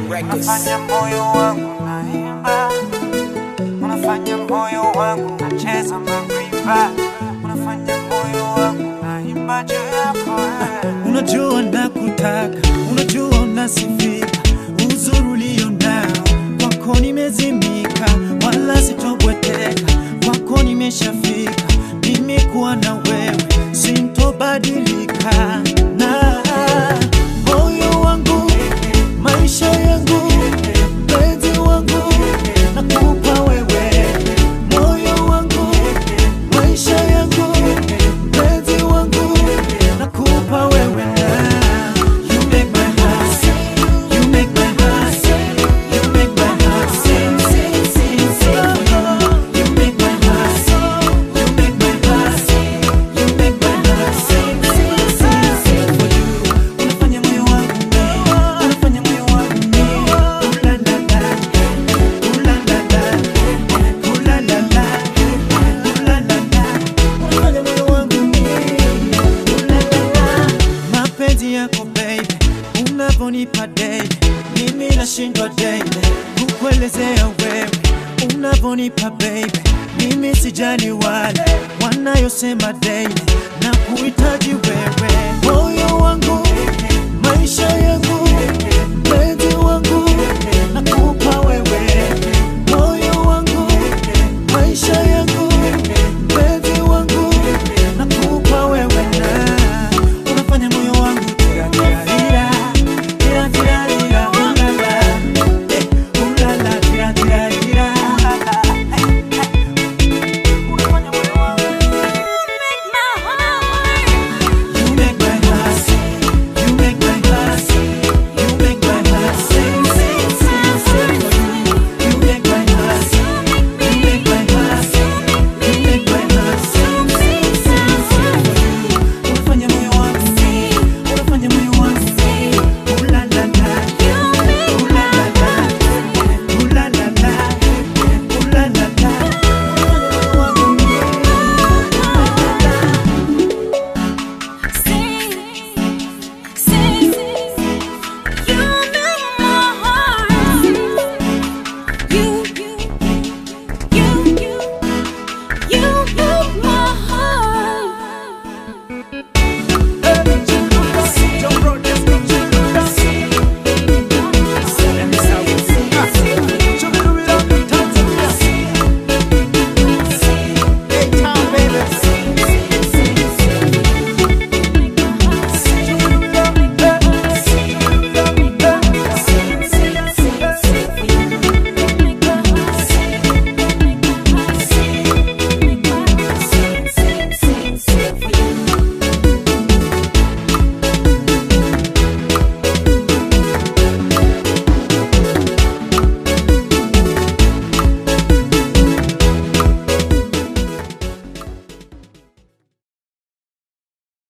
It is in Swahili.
Records. unafanya moyo wangu naimba, unafanya moyo wangu nacheza mariba, unafanya moyo wangu naimba juu yako wewe. Unajua nakutaka, unajua unasifika, uzuri ulio nao kwako nimezimika, wala sitobweteka, kwako nimeshafika, mimi kuwa na wewe sintobadilika, na moyo wangu, maisha yangu, mpenzi wangu, nakupa wewe, moyo wangu, maisha yangu, mpenzi wangu, nakupa wewe na you make my heart sing, you make my heart sing, you make my heart sing, sing, sing, sing for you. You make my heart sing, you make my heart sing, you make my heart sing, sing, sing, sing for you. Unafanya moyo wangu mie, unafanya moyo wangu mie, ooh la la la, ooh la la la, ooh la la la, ooh la la la. Unafanya moyo wangu mie, ooh la la la. Mapenzi yako baby, unavonipa daily, mimi nashindwa daily kukuelezea wewe unavonipa baby, mimi sijali wale wanayosema daily na kuhitaji wewe, moyo wangu,